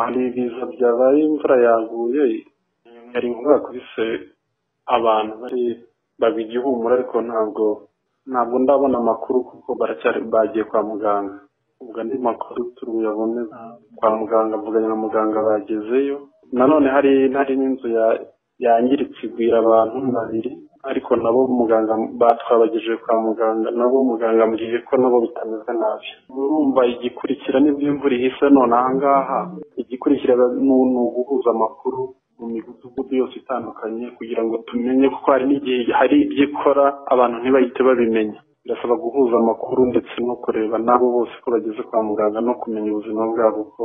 hari ibiza byabaye imvura yaguye yari inkuba yakubise abantu bari baba igihumura ariko ntabwo ntabwo ndabona amakuru kuko baracyari bagiye kwa muganga ubwo andi makuru turuyabone kwa muganga mvuganye na muganga bagezeyo nanone hari hari n'inzu ya- yangiritse igwira abantu babiri ariko nabo muganga batwabagejeje kwa muganga nabo muganga ambwiye ko nabo bitameze nabi urumva igikurikira nibyo imvura ihise none ahangaha igikurikira ni ni uguhuza amakuru mu midugudu yose itandukanye kugira ngo tumenye kuko hari n'igihe hari ibyo ikora abantu ntibahite babimenya birasaba guhuza amakuru ndetse no kureba n'abo bose ko bageze kwa muganga no kumenya ubuzima bwabo ko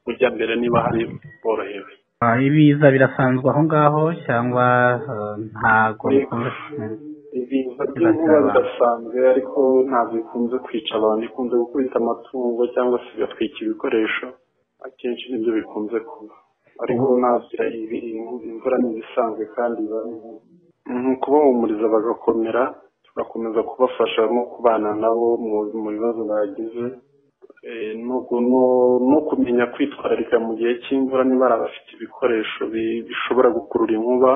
bujya mbere niba hari borohewe Ah, ibiza birasanzwe aho ngaho cyangwa eh, ntago bikunze Mm. ibiza by'inkuba bidasanzwe ariko ntabwo bikunze kwica abantu bikunze gukubita amatungo cyangwa se bigatwika ibikoresho akenshi nibyo bikunze kuba ariko nabyo ibi- ibi- imvura ni ibisanzwe kandi iba ari mu kubahumuriza bagakomera tugakomeza kubafasha no kubana nabo mu- mu bibazo bagize Eh, no gu- no- no kumenya kwitwararika mu gihe cy'imvura niba ari abafite ibikoresho bi- bishobora gukurura inkuba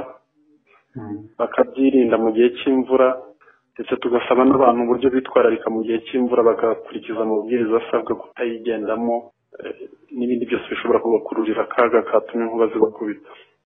Mm. bakabyirinda mu gihe cy'imvura ndetse tugasaba n'abantu uburyo bitwararika mu gihe cy'imvura bagakurikiza amabwiriza asabwa kutayigendamo eh, n'ibindi byose bishobora kubakururira akaga katuma inkuba zibakubita